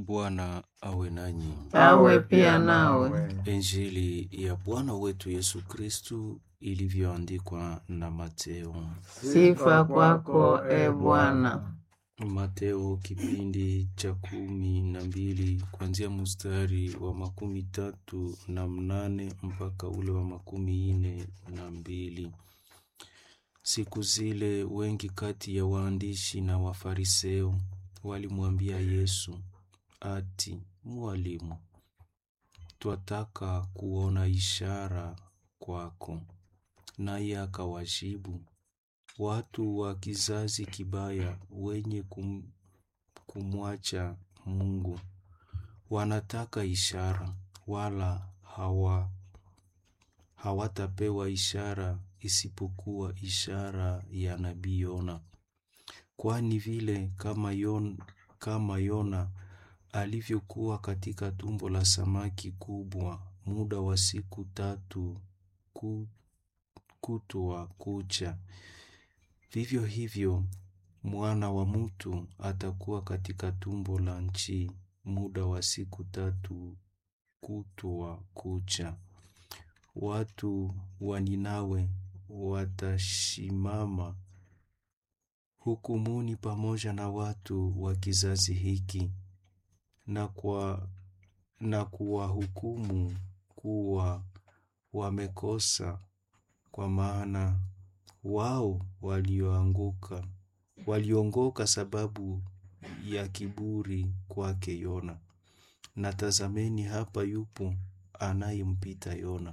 Bwana awe nanyi. awe pia nawe. Injili ya Bwana wetu Yesu Kristu ilivyoandikwa na Mateo. Sifa kwako e Bwana. Mateo kipindi cha kumi na mbili kuanzia mstari wa makumi tatu na mnane mpaka ule wa makumi ine na mbili. Siku zile wengi kati ya waandishi na Wafariseo walimwambia Yesu ati, Mwalimu, twataka kuona ishara kwako. Naye akawajibu, watu wa kizazi kibaya wenye kum, kumwacha Mungu wanataka ishara, wala hawa hawatapewa ishara isipokuwa ishara ya nabii Yona. Kwani vile kama Yona, kama Yona alivyokuwa katika tumbo la samaki kubwa muda wa siku tatu ku, kutwa kucha, vivyo hivyo mwana wa mtu atakuwa katika tumbo la nchi muda wa siku tatu kutwa kucha. Watu wa Ninawe watashimama hukumuni pamoja na watu wa kizazi hiki na kwa na kuwahukumu kuwa wamekosa, kwa maana wao walioanguka waliongoka sababu ya kiburi kwake Yona. Na tazameni, hapa yupo anayempita Yona.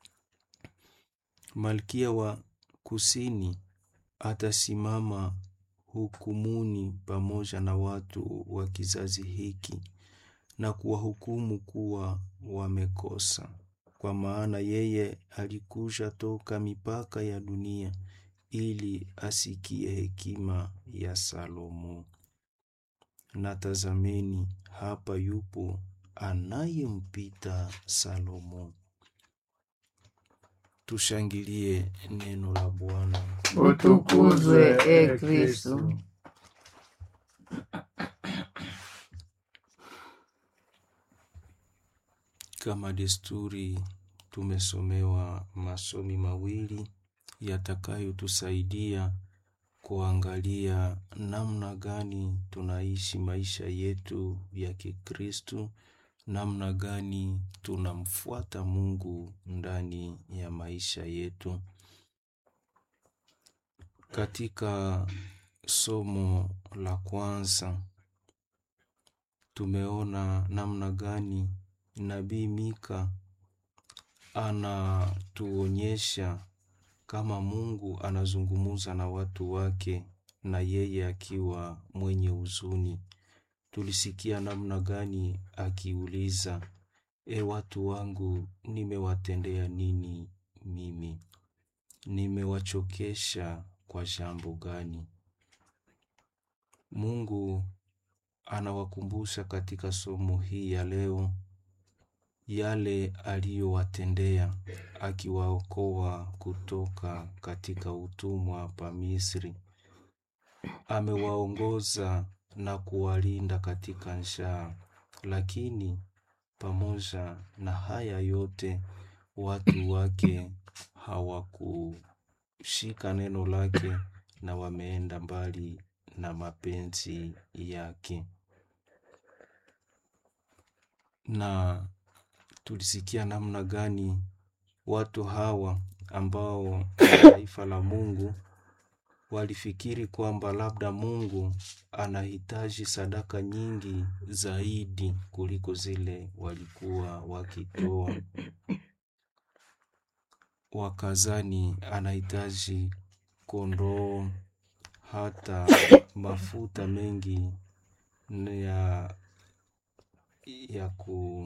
Malkia wa kusini atasimama hukumuni pamoja na watu wa kizazi hiki na kuwahukumu kuwa wamekosa, kwa maana yeye alikuja toka mipaka ya dunia ili asikie hekima ya Salomo. Na tazameni, hapa yupo anayempita Salomo. Tushangilie neno la Bwana. Utukuzwe e Kristu. Kama desturi, tumesomewa masomi mawili yatakayotusaidia kuangalia namna gani tunaishi maisha yetu ya Kikristu, namna gani tunamfuata Mungu ndani ya maisha yetu. Katika somo la kwanza tumeona namna gani nabii Mika anatuonyesha kama Mungu anazungumuza na watu wake na yeye akiwa mwenye huzuni. Tulisikia namna gani akiuliza, e watu wangu, nimewatendea nini mimi? Nimewachokesha kwa jambo gani? Mungu anawakumbusha katika somo hii ya leo yale aliyowatendea akiwaokoa kutoka katika utumwa pa Misri. Amewaongoza na kuwalinda katika njaa, lakini pamoja na haya yote watu wake hawakushika neno lake na wameenda mbali na mapenzi yake. Na tulisikia namna gani watu hawa ambao taifa la Mungu walifikiri kwamba labda Mungu anahitaji sadaka nyingi zaidi kuliko zile walikuwa wakitoa. Wakazani anahitaji kondoo, hata mafuta mengi ya, ya, ku,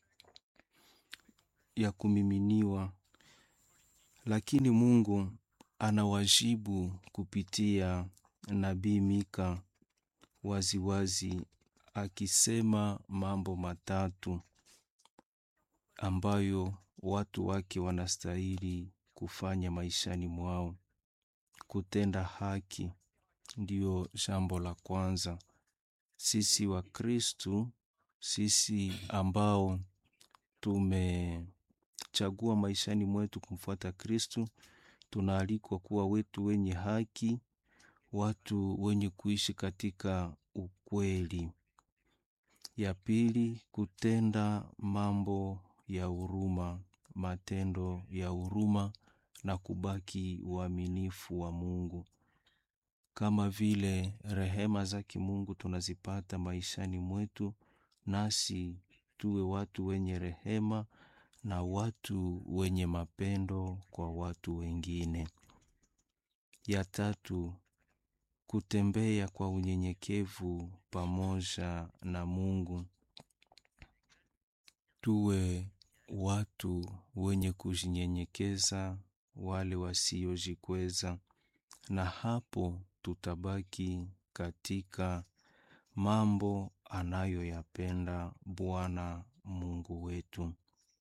ya kumiminiwa, lakini Mungu anawajibu kupitia nabii Mika waziwazi akisema mambo matatu ambayo watu wake wanastahili kufanya maishani mwao. Kutenda haki ndiyo jambo la kwanza. Sisi wa Kristu sisi ambao tumechagua maishani mwetu kumfuata Kristu, tunaalikwa kuwa wetu wenye haki, watu wenye kuishi katika ukweli. Ya pili, kutenda mambo ya huruma, matendo ya huruma na kubaki uaminifu wa Mungu. Kama vile rehema za kimungu tunazipata maishani mwetu, nasi tuwe watu wenye rehema na watu wenye mapendo kwa watu wengine. Ya tatu, kutembea kwa unyenyekevu pamoja na Mungu. Tuwe watu wenye kujinyenyekeza, wale wasiojikweza, na hapo tutabaki katika mambo anayoyapenda Bwana Mungu wetu.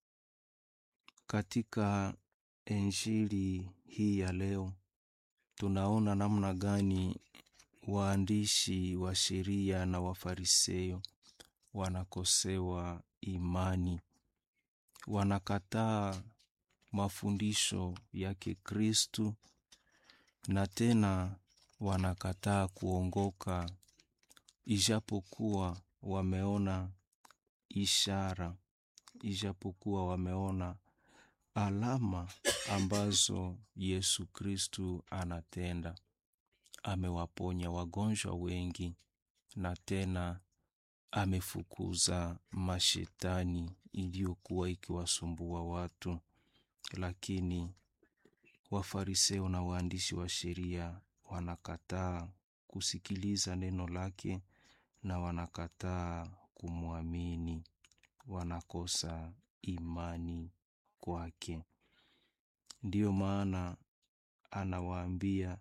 Katika Injili hii ya leo tunaona namna gani waandishi wa sheria na Wafarisayo wanakosewa imani, wanakataa mafundisho yake Kristu na tena wanakataa kuongoka, ijapokuwa wameona ishara, ijapokuwa wameona alama ambazo Yesu Kristu anatenda. Amewaponya wagonjwa wengi na tena amefukuza mashetani iliyokuwa ikiwasumbua watu, lakini Wafariseo na waandishi wa sheria wanakataa kusikiliza neno lake na wanakataa kumwamini, wanakosa imani kwake. Ndiyo maana anawaambia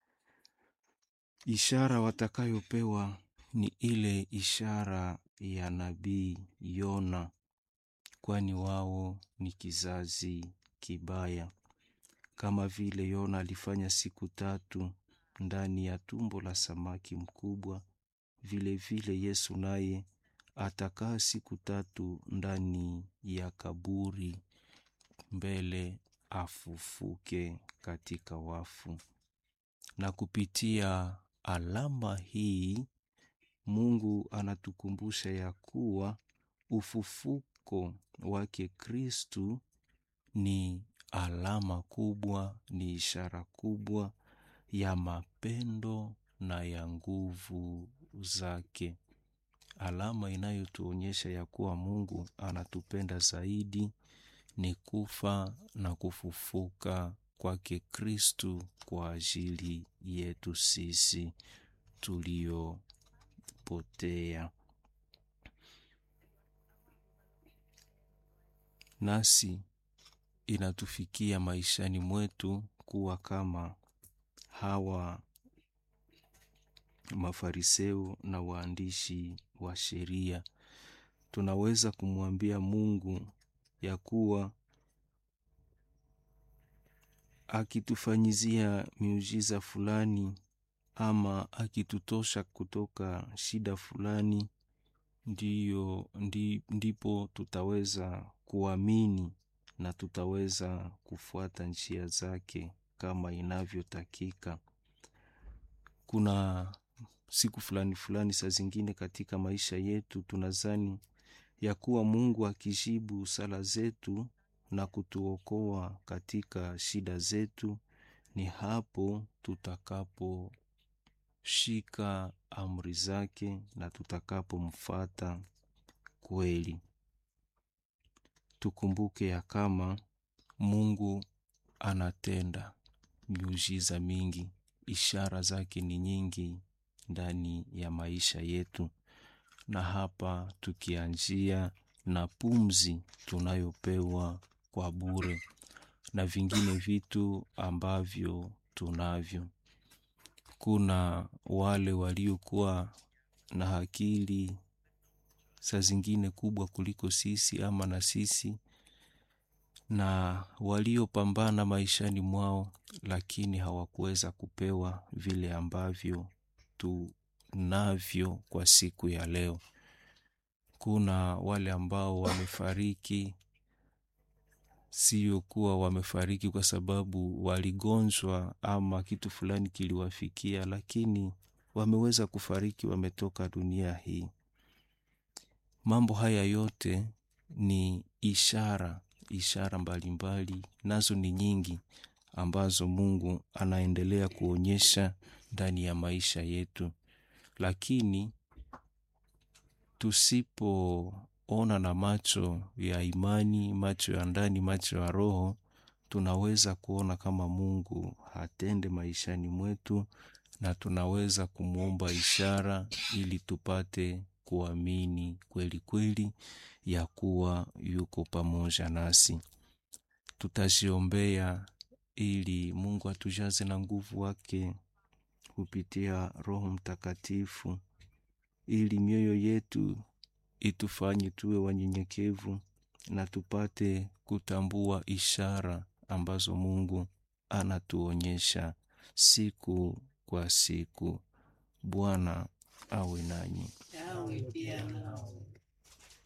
ishara watakayopewa ni ile ishara ya nabii Yona, kwani wao ni kizazi kibaya. Kama vile Yona alifanya siku tatu ndani ya tumbo la samaki mkubwa, vile vile Yesu naye atakaa siku tatu ndani ya kaburi mbele afufuke katika wafu. Na kupitia alama hii Mungu anatukumbusha ya kuwa ufufuko wake Kristu ni alama kubwa, ni ishara kubwa ya mapendo na ya nguvu zake, alama inayotuonyesha ya kuwa Mungu anatupenda zaidi ni kufa na kufufuka kwake Kristu kwa ajili yetu sisi tuliopotea. Nasi inatufikia maishani mwetu kuwa kama hawa Mafariseo na waandishi wa sheria. Tunaweza kumwambia Mungu ya kuwa akitufanyizia miujiza fulani ama akitutosha kutoka shida fulani, ndiyo ndi, ndipo tutaweza kuamini na tutaweza kufuata njia zake kama inavyotakika. Kuna siku fulani fulani, saa zingine katika maisha yetu tunazani ya kuwa Mungu akijibu sala zetu na kutuokoa katika shida zetu, ni hapo tutakaposhika amri zake na tutakapomfata kweli. Tukumbuke ya kama Mungu anatenda miujiza mingi, ishara zake ni nyingi ndani ya maisha yetu, na hapa tukianzia na pumzi tunayopewa kwa bure na vingine vitu ambavyo tunavyo. Kuna wale waliokuwa na akili saa zingine kubwa kuliko sisi ama na sisi, na waliopambana maishani mwao, lakini hawakuweza kupewa vile ambavyo tunavyo kwa siku ya leo. kuna wale ambao wamefariki sio kuwa wamefariki kwa sababu waligonjwa ama kitu fulani kiliwafikia, lakini wameweza kufariki, wametoka dunia hii. Mambo haya yote ni ishara, ishara mbalimbali, nazo ni nyingi ambazo Mungu anaendelea kuonyesha ndani ya maisha yetu, lakini tusipoona na macho ya imani, macho ya ndani, macho ya roho, tunaweza kuona kama Mungu hatende maishani mwetu, na tunaweza kumwomba ishara ili tupate kuamini kweli kweli ya kuwa yuko pamoja nasi. Tutaziombea ili Mungu atujaze na nguvu wake kupitia Roho Mtakatifu, ili mioyo yetu itufanye tuwe wanyenyekevu na tupate kutambua ishara ambazo Mungu anatuonyesha siku kwa siku. Bwana awe nanyi. Awe pia nawe.